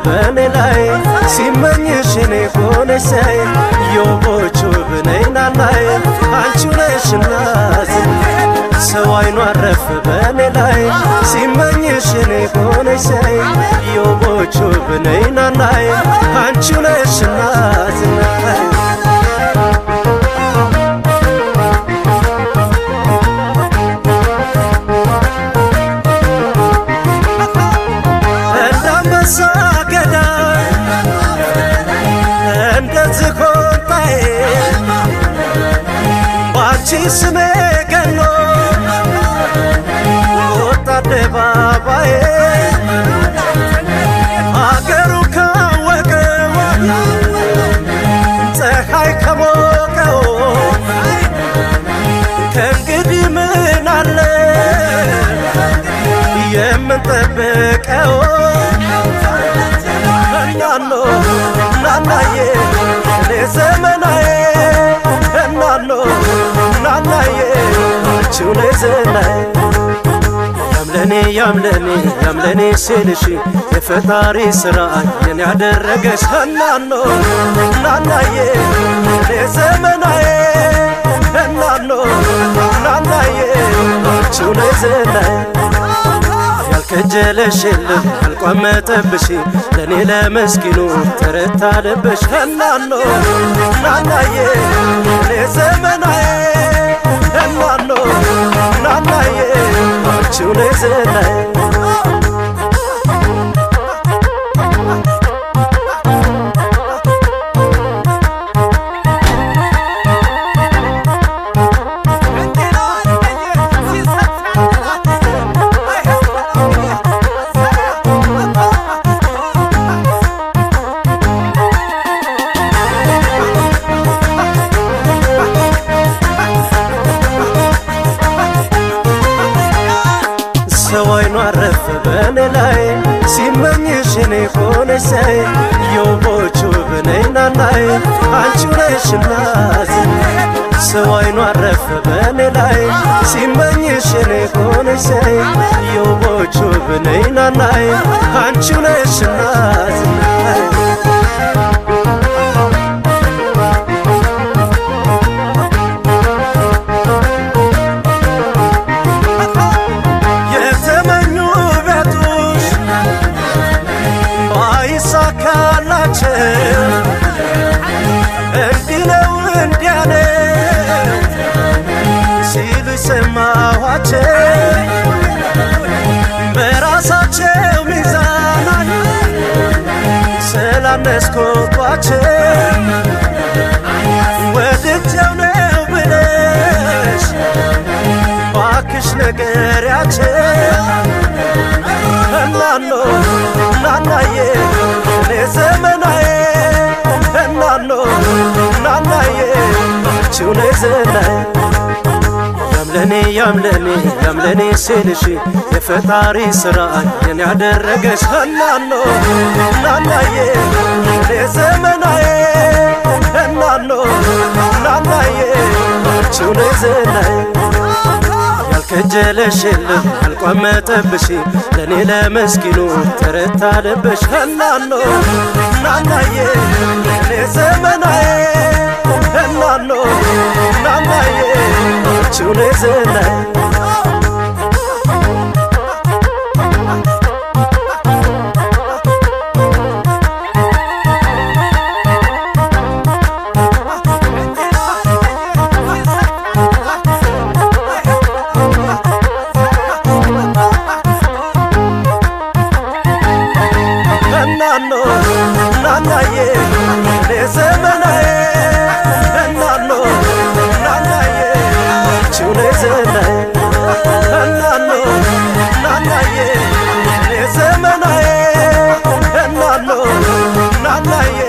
በእኔ ላይ ሲመኝሽ እኔ ሆነሽ ሳይ የውቦቹ ብነይ ናናይ አንቺው ነሽና ሰው አይኑ አረፍ በእኔ ላይ ሲመኝሽ እኔ ሆነሽ ሳይ የውቦቹ ብነይ ናናይ አንቺው ነሽና ዝናይ እንዳንበሳ ገዳይ እንደ ዝሆንጣዬ ባንቺ ስሜ ገኖ ወጣ አደባባዬ አገሩ ካወቀው ፀሐይ ከሞቀው ከእንግዲህ ምን አለ የምንጠብቀው እናኖ ናናዬ እኔ ዘመናዬ እናኖ ናናዬ አንቺው ነይ ዝናዬ ያምለኔ ያምለኔ ያምለኔ ሲልሽ የፈጣሪ ስራ የኔ ያደረገሽ እናኖ ናናዬ እኔ ዘመናዬ እናኖ ናናዬ አንቺው ነይ ዝናዬ ያልከጀለሽ የለም ያልቋመጠብሽ ለእኔ ለመስኪኑ ተረታ ልብሽ እናኖ ናናዬ እኔ ዘመናዬ እናኖ ናናዬ አንቺው ነይ ዝናዬ ሰው አይኑ አረፈ በእኔ ላይ ሲመኝሽ እኔ ሆነሽ ሳይ የውቦቹ ብነይ ናናይ አንቺው ነሽና ዝናይ ሰው አይኑ አረፈ በእኔ ላይ ሲመኝሽ እኔ ሆነሽ ሳይ የውቦቹ ብነይ ናናይ አንቺው ነሽና ዝናይ የተመኙ ቤቱሽ ባይሳካላቸው እንዲህ ነው እንዲያ ነው ሲሉ ሰማኋቸው በራሳቸው ሚዛን ስላነስኮቷቸው ወድጀው ነው ብለሽ ባክሽ ነገሪያቸው እናኖ ናናዬ እኔ ዘመናዬ እናኖ ናናዬ አንቺው ነይ ዝናዬ ያምለኔ ያምለኔ ያምለኔ ሲልሽ የፈጣሪ ስራ የኔ ያደረገሽ እናኖ ናናዬ እኔ ዘመናዬ እናኖ ናናዬ አንቺው ነይ ዝናዬ ያልከጀለሽ የለም ያልቋመጠብሽ ለእኔ ለመስኪኑ ተረታ ልብሽ እናኖ ናናዬ እኔ ዘመናዬ እናኖ ናናዬ አንቺው ነይ ዝናዬ እናኖ ናናዬ እኔ ዘመናዬ እናኖ ናናዬ አንቺው ነይ ዝናዬ እናኖ ናናዬ እኔ ዘመናዬ እናኖ ናናዬ